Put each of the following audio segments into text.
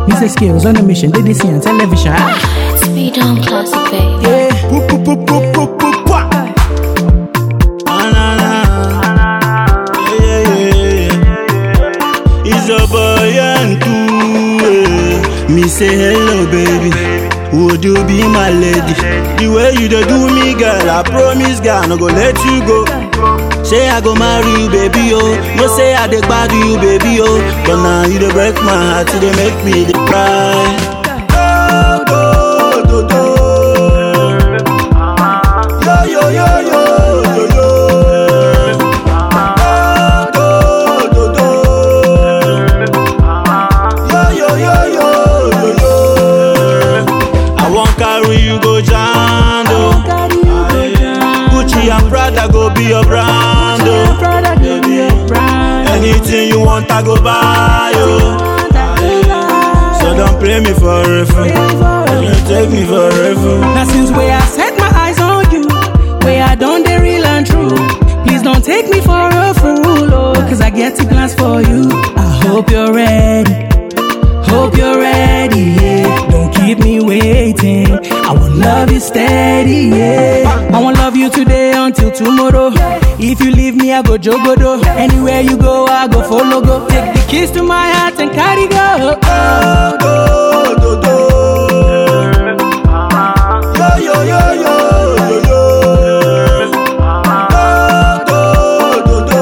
Me say skills on a mission, did this on television. Ah, Speed on classic, babe. yeah. Poop, poop, poop, poop, poop, poop, pah. Ah, na, na. Yeah, yeah, yeah. It's a boy and two. eh. Me say hello, baby. Would you be my lady? The way you dey do me, girl, I promise, girl, no go let you go. Say I go marry you, baby, oh. No say I dey bad you, baby, oh. But now you dey break my heart, you dey make me dey cry. Oh, do, do, do. Yo, yo, yo, yo, yo, yo. Oh, do, do, do. Yo, yo, yo, yo, yo, yo. I wan carry you go Jando. Gucci and Prada go be your brand, oh. Anything you want, I go buy, oh. So don't play me for a fool. Don't take me for a fool. Now since where I set my eyes on you, where I done the real and true. Please don't take me for a fool, oh, cause I get to glance for you. I hope you're ready. Hope you're ready, yeah. Don't keep me waiting. I will love you steady, yeah. I won't love you today until tomorrow. If you leave me, I go jogodo. Anywhere you go, I go follow go. Take the keys to my heart and carry go. Oh, do, do, do. Yo, yo, yo, yo, yo, yo. Oh, do, do, do.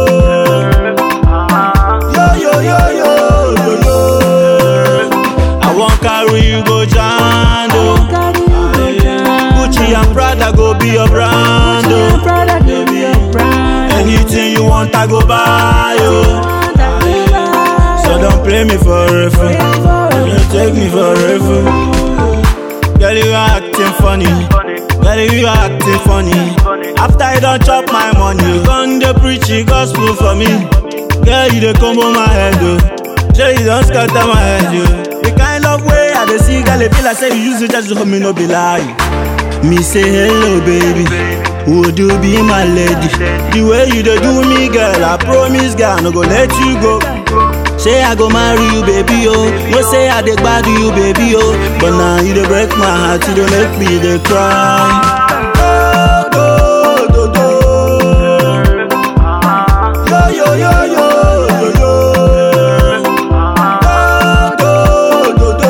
Yo, yo, yo, yo, yo, yo. I wan carry you go Jando. Gucci and Prada go be your brand, oh. Anything you want, I go buy, oh. So don't play me for a fool. Don't take me for a fool. Girl, you are acting funny. Girl, you are acting funny. After I don't chop my money, you gon' dey preach the gospel for me. Girl, you dey combo my head, oh. Sure, you don't scatter my head, yo. The kind of way I dey see, girl, it feel like say you use it just to help me no be lie. Me say hello, baby. Would you be my lady? The way you dey do me, girl, I promise, girl, no go let you go. Say I go marry you, baby, oh. No say I dey bad you, baby, oh. But now you dey break my heart, you dey make me dey cry. Oh, do, do, do. Yo, yo, yo, yo, yo, yo. Oh, do, do, do.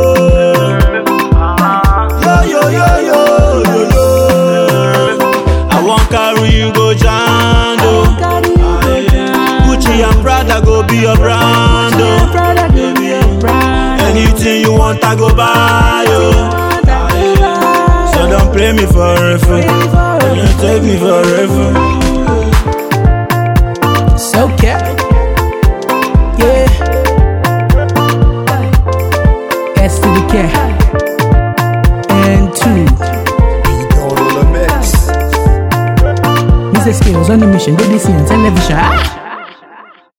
Yo, yo, yo, yo, yo, yo. I wan carry you go Jando. Gucci and Prada go be your brand, oh. Anything you want, I go buy, oh. So don't play me for a fool. Don't take me for a fool. So care. Yeah. S to the care. And two. Me say skills on the mission, did this on television. Ah!